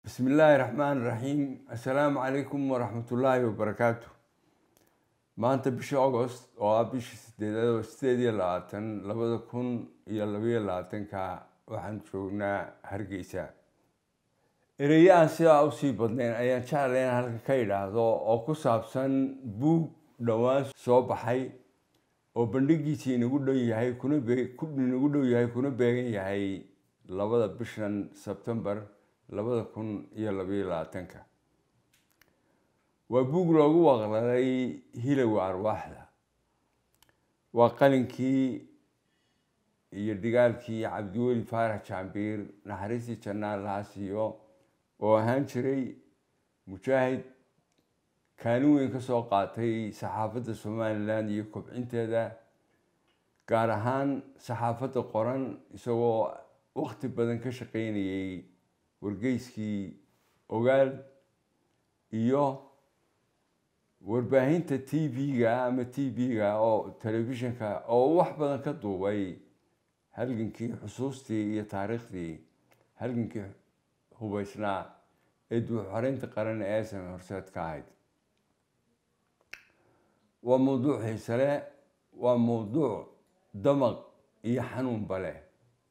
bismi illaahi raxmaan raxiim assalaamu calaykum waraxmatullaahi wabarakaatu maanta bisha agost oo ah bisha sideedaad oo sideed iyo labaatan labada kun iyo labaiyo labaatanka waxaan joognaa hargeysa ereyo aan sidaa usii badnayn ayaan jeclay in halka ka idhaahdo oo ku saabsan buug dhowaan soo baxay oo bandhigiisii inagu dhow yahay kuna inagu dhow yahay kuna beegan yahay labada bishan sebtembar labada kun iyo labaiyo labaatanka waa buug loogu waqladay hilowga arwaaxda waa qalinkii iyo dhigaalkii cabdiweli faarax jaambiir naxariistii jannaan lahaa siiyo oo ahaan jiray mujaahid kaalin weyn ka soo qaatay saxaafadda somalilan iyo kobcinteeda gaar ahaan saxaafadda qoran isagoo waqti badan ka shaqeynayay wargeyskii ogaal iyo warbaahinta t v-ga ama t v-ga oo telefishinka oo wax badan ka duubay halgankii xusuustii iyo taariikhdii halgankii hubeysnaa ee duuxoreynta qaran ee aysan horseed ka ahayd waa mawduuc xiisale waa mawduuc damaq iyo xanuunba leh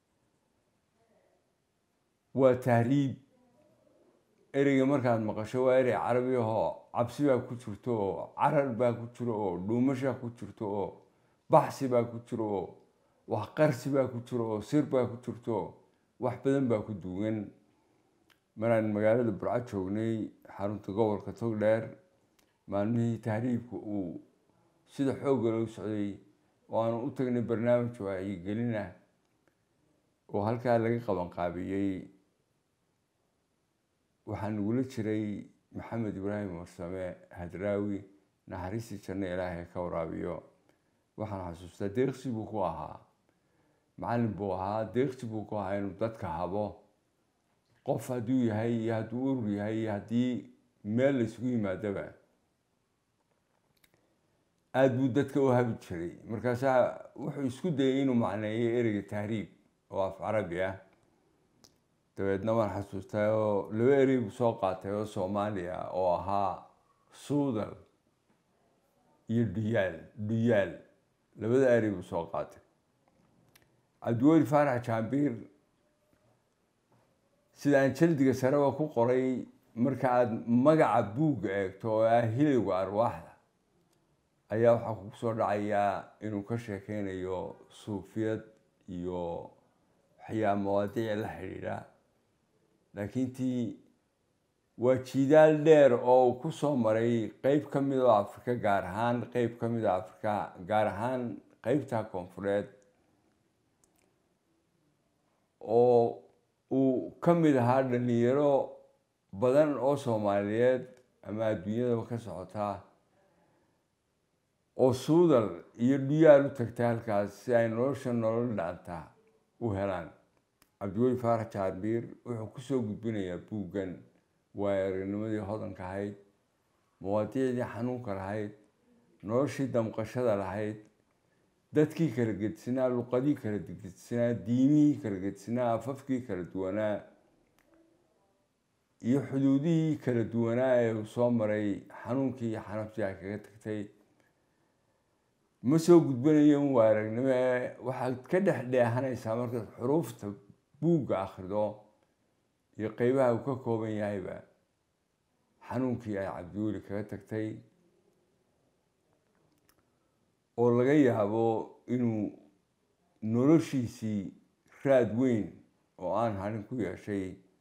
waa tahriib ereyga markaad maqasho waa erey carabi ahoo cabsi baa ku jirto oo carar baa ku jiro oo dhuumashaa ku jirto oo baxsi baa ku jiro oo wax qarsi baa ku jiro oo sir baa ku jirto oo wax badan baa ku duugan maraan magaalada burco joognay xarunta gobolka togdheer maalmihii tahriibka uu sida xoogga loo socday oo aanu u tagnay barnaamij wacyigelina oo halkaa laga qabanqaabiyey waxaa nagula jiray maxamed ibraahim warsame hadraawi naxariistii janno ilaahay ka waraabiyo waxaan xasuustaa deeqsi buu ku ahaa macallin buu ahaa deeqsi buu ku ahaa inuu dadka habo qof hadduu yahay iyo hadduu urur yahay iyo haddii meel la isugu yimaadaba aada buu dadka u habi jiray markaasaa wuxuu isku dayay inuu macneeyo ereyga tahriib oo af carabi ah dabeedna waan xasuustaa oo laba erey buu soo qaatay oo soomaaliya oo ahaa suudal iyo dhuyaal dhuyaal labada erey buu soo qaatay cabdiweli faarax jaambiir sida aan jaldiga sareba ku qoray marka aada magaca buugga eegto oo ah hilowga arwaaxda ayaa waxaa kugu soo dhacayaa inuu ka sheekeynayo suufiyad iyo waxyaa mawaadiic la xidhiidha laakiin tii waa jiidaal dheer oo uu ku soo maray qeyb ka mid oo afrika gaar ahaan qeyb ka mid oo afrika gaar ahaan qeybta koonfureed oo uu ka mid ahaa dhalinyaro badan oo soomaaliyeed ama adduunyadaba ka socotaa oo suudal iyo dhuyaal u tagtay halkaas si ay nolosha nolol dhaanta u helaan cabdiweli faarax jaarbiir wuxuu kusoo gudbinayaa buuggan waayo aragnimadii hodanka ahayd mawaadiicdii xanuunka lahayd noloshii damqashada lahayd dadkii kala gedsinaa luqadii kala gedsinaa diimihii kala gedsinaa afafkii kala duwanaa iyo xuduudihii kala duwanaa ee uu soo maray xanuunkii iyo xanaftii ay kaga tagtay ma soo gudbanayo un waa aragnimo ee waxaad ka dhex dheehanaysaa markaad xuruufta buugga akhrido iyo qeybaha uu ka kooban yahayba xanuunkii ay cabdiweli kaga tagtay oo laga yaabo inuu noloshiisii raad weyn oo aan harin ku yeeshay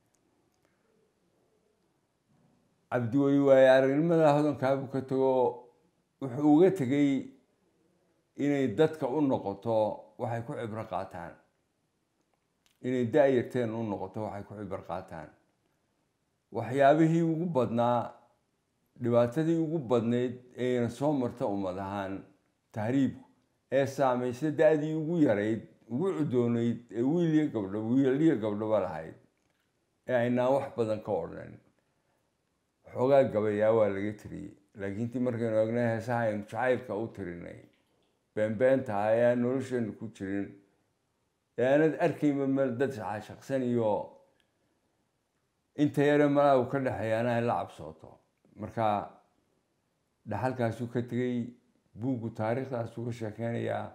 cabdiweli waaye aragnimada hodankaabuu ka tago wuxuu uga tegay inay dadka u noqoto waxay ku cibro qaataan inay da-yarteen u noqoto waxay ku cibro qaataan waxyaabihii ugu badnaa dhibaatadii ugu badnayd eena soo marta ummad ahaan tahriibku ee saamaysa da-dii ugu yarayd ugu cudoonayd ee wiiliyo gabdho wiiliyo gabdhoba lahayd ee aynaan wax badan ka odhan xoogaa gabayaa waa laga tiriyey laakiin tii markaynu egnay heesaha aynu jacaylka u tirinay beenbeenta ah ee aan nolosheenu ku jirin ee aanad arkayba meel dad shaqsan iyo inta yare malaa uu ka dhexeeyaana ay la cabsooto marka dhaxalkaasuu ka tegey buuggu taariikhdaasuu ka sheekeynayaa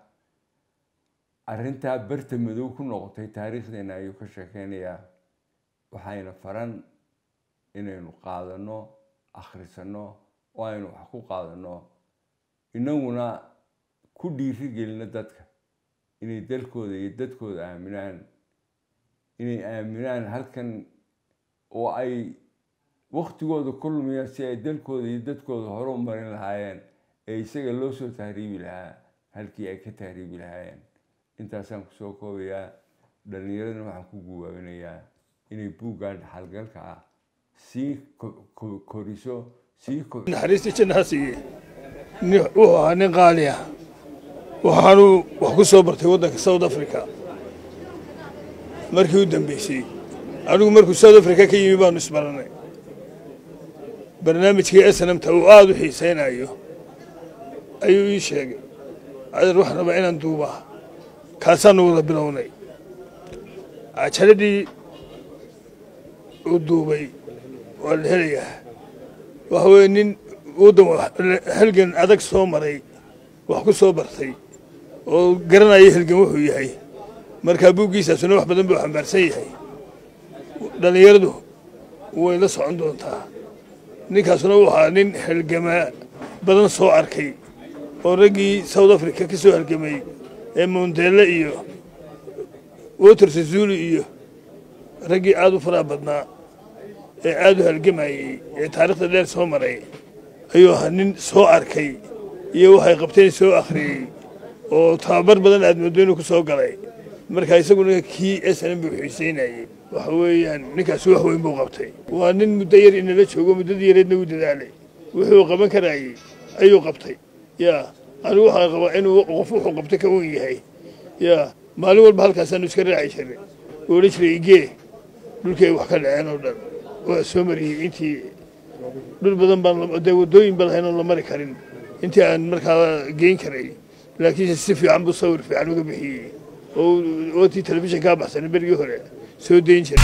arrintaa berta madow ku noqotay taariikhdeena ayuu ka sheekeynayaa waxayna faran inaynu qaadano akhrisano oo aynu wax ku qaadano inaguna ku dhiiri gelino dadka inay dalkooda iyo dadkooda aaminaan inay aaminaan halkan oo ay waktigooda ku lumiyaan si ay dalkooda iyo dadkooda hore u marin lahaayeen ee isaga loo soo tahriibi lahaa halkii ay ka tahriibi lahaayeen intaasaan kusoo koobayaa dhalinyaradana waxaan ku guwaabinayaa inay buuggan dhaxalgalka ah sii koriso sii naxariista jannaha siiye wuxuu ahaa nin qaali ah waxaanuu wax ku soo bartay waddanka south africa markii u dambeysay anigu markuu south africa ka yimi baanu isbaranay barnaamijkii snamta uu aada u xiisaynayo ayuu ii sheegay adeer waxaan rabaa inaan duubaa kaasaanu wada bilownay cajaladii uu duubay waa la helayaa waxa weeye nin waddan halgan adag soo maray wax ku soo bartay oo garanaya halgan wuxuu yahay markaa buuggiisaasuna wax badan buu xambaarsan yahay dhallinyaradu way la socon doontaa ninkaasuna wuxuu ahaa nin halgamaa badan soo arkay oo raggii south africa ka soo halgamay ee mondele iyo water sazuli iyo raggii aada u faraha badnaa ee aada u halgamayey ee taarikhda dheer soo maray ayuu ahaa nin soo arkay iyo waxay qabteen soo akhriyey oo tababar badan aad moodo inuu ku soo galay marka isaguna kii snm buu xiisaynayey waxa weeyaan ninkaasi wax weyn buu qabtay waa nin muddo yar inala joogo muddadii yareedna u dadaalay wuxuu qaban karayey ayuu qabtay yaa anigu waxaan qabaa inuu qof wuxuu qabtay ka wen yahay yaa maalin walba halkaasaanu iska raaci jirnay oo odhan jiray igee dhulkii ay wax ka dhaceen oo dhan waa soo mariyey intii dhul badan baan dee waddooyin ba lahayn oon la mari karin intii aan markaa geyn karay laakiinse si fiican buu sawir fiican uga bixiyey oo watii telefishin kaa baxsanay berigii hore soo dayn jiray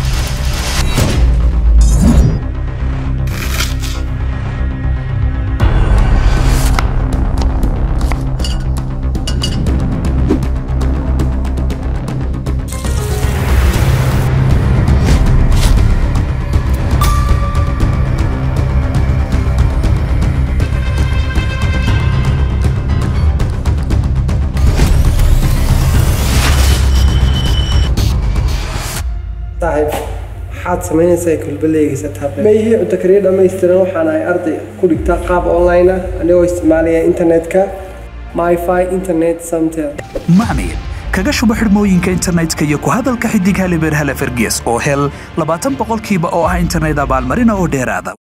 saaxiib maxaad samaynaysaa kulbaleygiisa tablet ma ihii cunto kariya dhammaystiran waxaan ahay arday ku dhigta qaab online ah anigoo isticmaalaya internetka myfi internet samtel macmiil kaga shubo xidhmooyinka internetka iyo ku hadalka xidig halibeer hale ferges oo hel labaatan boqolkiiba oo ah internet abaalmarina oo dheeraada